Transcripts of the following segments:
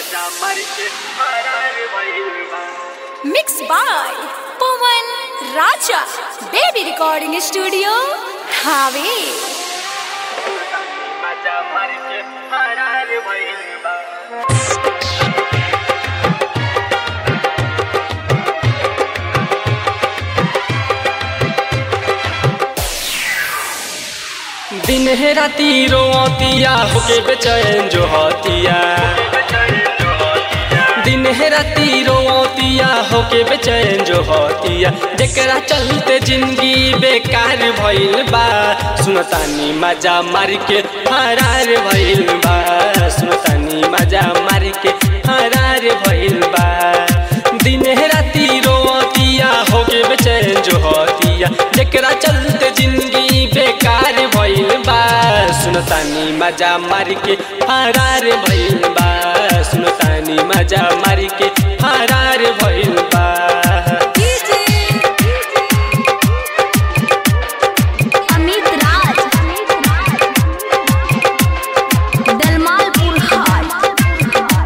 Mixed by Pawan Raja. Baby Recording Studio, Thave. दिन है राती रोतिया होके बेचैन जो होतिया दिन है राती रोतिया होके बेचैन जो होतिया जेकरा चलते जिंदगी बेकार भइल बा सुनतानी मजा मार के फरार भइल बा सुनतानी मजा मार के फरार भइल बा दिन है राती रोतिया होके बेचैन जो होतिया जेकरा चलते जिंदगी बेकार भइल बा सुनतानी मजा मार के फरार भइल बा सुनतानी मजा मार के फरार भइल बा Amit Raj. Dalmalpur High.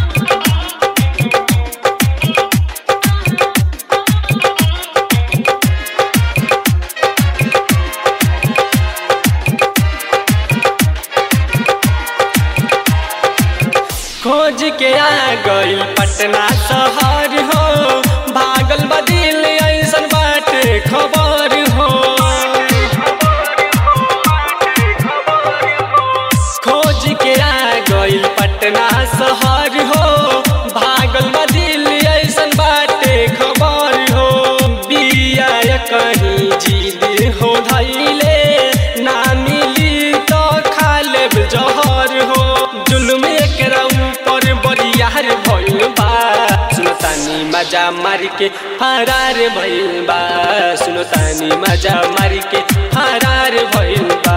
खोज के आ गइल पटना शहर हो भागल बदिल ऐसन बाटे खबर हो खोज के आ गइल पटना शहर हो भागल बदिल ऐसन बाटे खबर हो बिया कहीं जिद हो धैले ना मिली तो खा लेब जहर हो जुल्म एकरा ऊपर बरियार भइल बा सुनतानी मजा मार के फरार भइल बा सुनतानी मजा मार के फरार भइल बा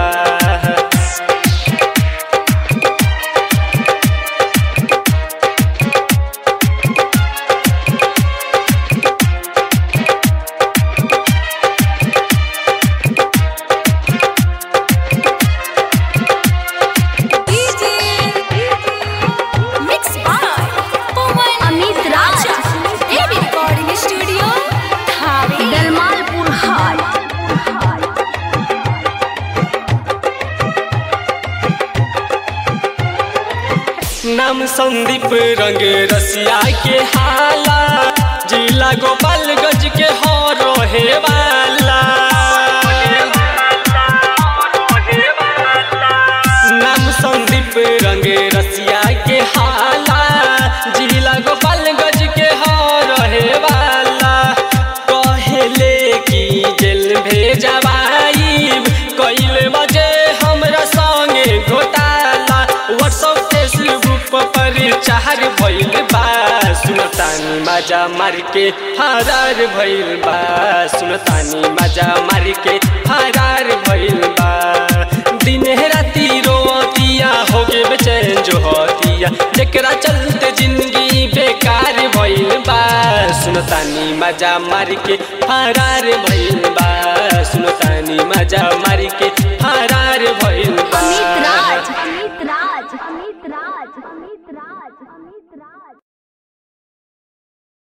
Mixed by Pawan Amit Raja. Baby Recording Studio, Thave. Dalmalpur High. नाम संदीप रंग रसिया के हाला जिला गोपालगंज के हो रहे वाला नाम संदीप रंग रसिया के हाला जिला गोपालगंज के हो रहे वाला कहेले की जेल भेजवाई कइल बजे हमरा संगे घोटाला व्हाट्सएप फेसबुक पर चार भइल बा सुनतानी मजा मार के फरार भइल बा सुनतानी मजा मार के फरार भइल बा दिन राती रोतिया होके बेचैन जो होतिया जेकरा चलते जिंदगी बेकार भइल बा सुनतानी मजा मार के फरार भइल बा सुनतानी मजा मार के फरार भइल